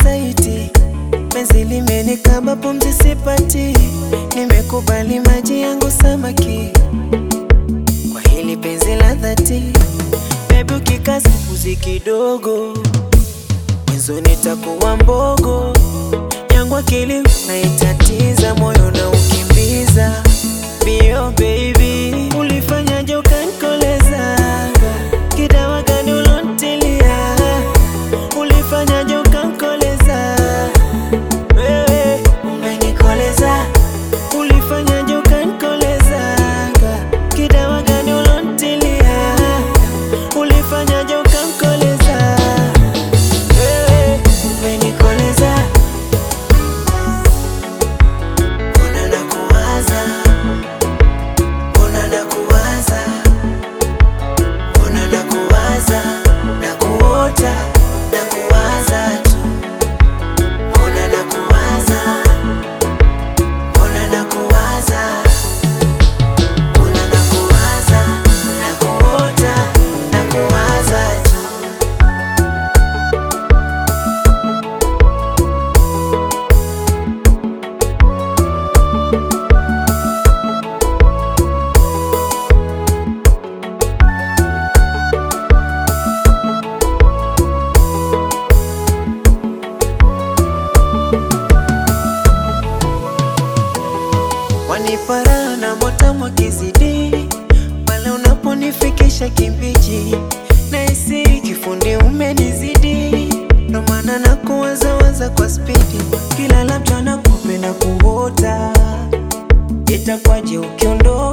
saiti, penzi limenikaba, pumzi sipati, nimekubali maji yangu samaki, kwa hili penzi la dhati, bebi ukikaza mbuzi kidogo, mwenzo nitakuwa mbogo yangu akili naitatiza, moyo na ukimbiza bio baby, ulifanyaje ukanikoleza? Kidawa gani ulontilia? Ulifanyaje ukanikoleza? Wewe umenikoleza, ulifanyaje ukanikoleza? Kidawa gani ulontilia? Ulifanyaje ukanikoleza? Wewe umenikoleza Mbona nakuwaza, mbona nakuwaza, mbona nakuwaza, nakuota, nakuwaza tu. Mbona nakuwaza, mbona nakuwaza, mbona nakuwaza, nakuota, nakuwaza tu. Wanipara na motamu kizidi pale unaponifikisha kimbiji, nahisi kifundi umenizidi, ndo maana na kuwazawaza kwa spidi, kila labda nakupenda kuota, itakwaje ukiondoka